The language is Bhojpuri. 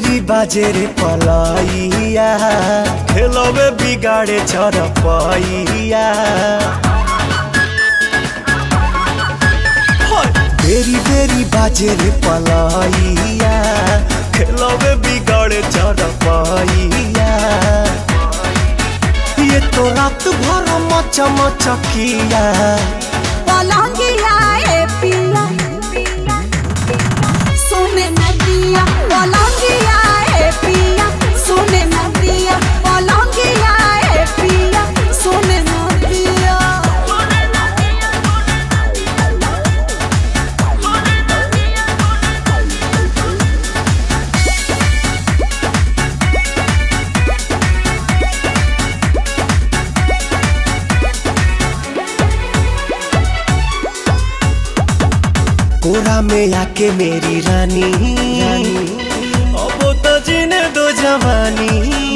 बेरी बाजे रे पलाइया खेलवे बिगाड़े चरपैया बेरी बेरी बाजे रे पलाइया खेलवे बिगाड़े चरपैया ये तो रात भर मच मचकिया पलंगिया ए पिया सोने नदिया पलंगिया ए पिया सोने नदिया पलंगिया ए पिया सोने नदिया कोरा में आके मेरी रानी अब तो जीने दो जवानी